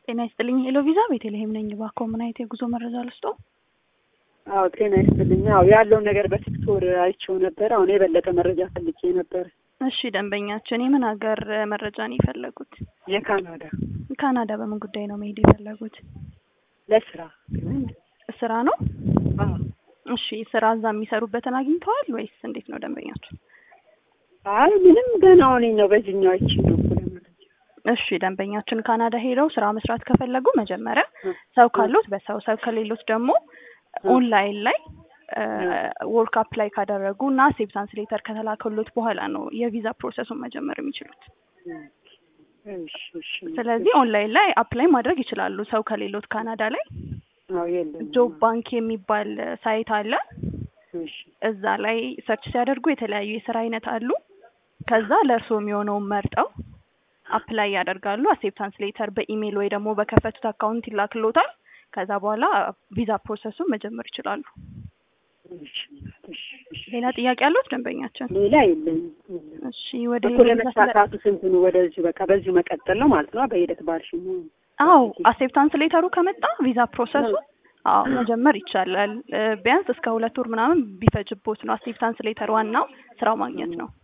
ጤና ይስጥልኝ ሄሎ ቪዛ ቤተልሔም ነኝ። እባክዎ ምን አይነት የጉዞ መረጃ ልስጦ? አዎ ጤና ይስጥልኝ። አዎ ያለውን ነገር በቲክቶር አይቼው ነበር። አሁን የበለጠ መረጃ ፈልጌ ነበር። እሺ ደንበኛችን የምን ሀገር መረጃ ነው የፈለጉት? የካናዳ ካናዳ በምን ጉዳይ ነው መሄድ የፈለጉት? ለስራ ስራ ነው? አዎ እሺ ስራ እዛ የሚሰሩበትን አግኝተዋል ወይስ እንዴት ነው ደንበኛችን? አይ ምንም ገና አሁን ነው በዚህኛው አይቼ ነው እኮ ለመረጃ እሺ ደንበኛችን ካናዳ ሄደው ስራ መስራት ከፈለጉ መጀመሪያ ሰው ካሉት በሰው ሰው ከሌሎት ደግሞ ኦንላይን ላይ ወርክ አፕላይ ካደረጉ እና አክሴፕታንስ ሌተር ከተላከሉት በኋላ ነው የቪዛ ፕሮሰሱን መጀመር የሚችሉት። እሺ እሺ ስለዚህ ኦንላይን ላይ አፕላይ ማድረግ ይችላሉ። ሰው ከሌሎት ካናዳ ላይ አዎ የለም ጆብ ባንክ የሚባል ሳይት አለ። እሺ እዛ ላይ ሰርች ሲያደርጉ የተለያዩ የስራ አይነት አሉ። ከዛ ለእርስዎ የሚሆነውን መርጠው አፕላይ ያደርጋሉ። አክሴፕታንስ ሌተር በኢሜይል ወይ ደግሞ በከፈቱት አካውንት ይላክሎታል። ከዛ በኋላ ቪዛ ፕሮሰሱን መጀመር ይችላሉ። እሺ እሺ እሺ ሌላ ጥያቄ ያሉት ደንበኛችን? ሌላ የለኝም። እሺ ወደ እኮ ሌላ ቪዛ ስለ- ለመሳካቱ ስንት ነው? ወደዚሁ በቃ በዚሁ መቀጠል ነው ማለት ነው። በሂደት ባልሽ ነው። አዎ አክሴፕታንስ ሌተሩ ከመጣ ቪዛ ፕሮሰሱ አዎ መጀመር ይቻላል። እ፣ ቢያንስ እስከ ሁለት ወር ምናምን ቢፈጅቦት ነው። አክሴፕታንስ ሌተር ዋናው ስራው ማግኘት ነው።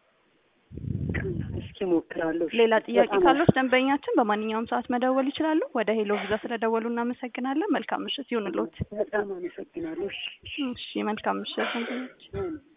እስኪ ሞክራለሁ። እሺ። ሌላ ጥያቄ በጣም ካሉት ደንበኛችን በማንኛውም ሰዓት መደወል ይችላሉ። ወደ ሄሎ ቪዛ ስለደወሉ እናመሰግናለን። መልካም ምሽት ይሁንልዎት። በጣም አመሰግናለሁ። እሺ እሺ። እሺ መልካም ምሽት ደንበኛችን። እሺ።